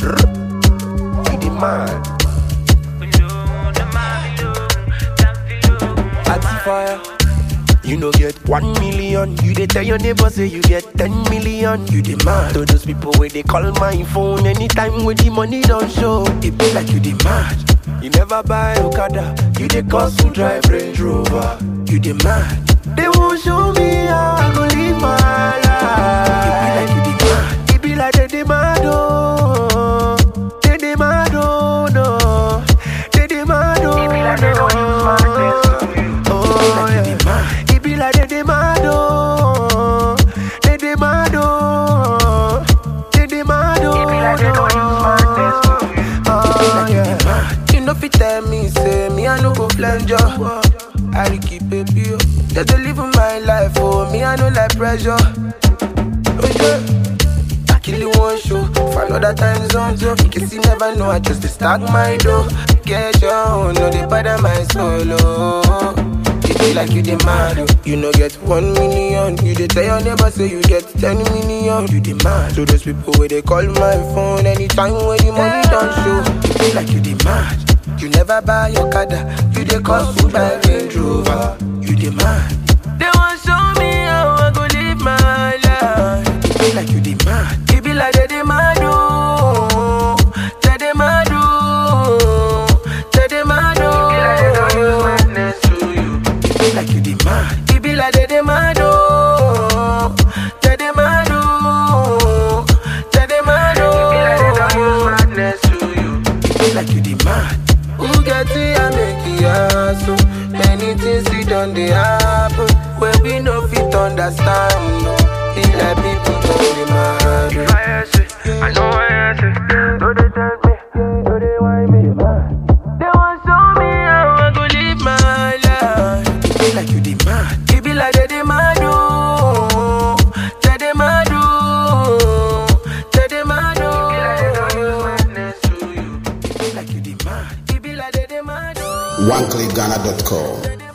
You the man. Fire. You no get one million. You dey tell your neighbor say you get ten million. You demand to those people where they call my phone anytime when the money don't show. It be like you demand. You never buy Okada. You dey cost to drive Range Rover. You demand. They won't show me how I go live my life. It be like you demand. It be like they demand. Oh, they demand. Oh no, they demand. Oh It be like they don't use my no. sense to you. Oh, yeah. It be like they demand, oh. They demand, oh. They demand, oh. It be like they don't use my sense to you. Oh, yeah. You know, fit tell me, say, me, I no go flange you. I dey keep it pure. Just to live my life, oh. Me, I no like pressure. Oh, yeah. I kill you one show for another time zone too. In case you never know, I just dey stack my dough. Get your own, no they bother my solo. It be like you demand, oh. you know get one million. You dey tell your neighbor say you get ten million. You demand, so those people where they call my phone anytime when the money don't show. It be like you demand. You never buy your kada, you dey cost to buy Range Rover. You demand. They want show me how I go live my life. It be like you demand. It be like they demand. Oh, they demand. Oh, they demand. It be like they don't use my sense to you. It be like you demand. It be like they demand. Oh, they demand. Oh, they demand. It be like they don't use Oh, madness to you. it be like you demand. Who get it and make it hassle? Many things we done they happen when we no fit understand. No, be like people don't demand. If I answer, I know I answer. No, they tell me, no, they want me. They want show me how I go live my life. It be like you demand. It be like they demand. Oh, they demand. Oh, they demand. It be like they don't use madness to you. Oh, it be like you demand. It be like they demand. Oh. OneClickGhana.com. they demand.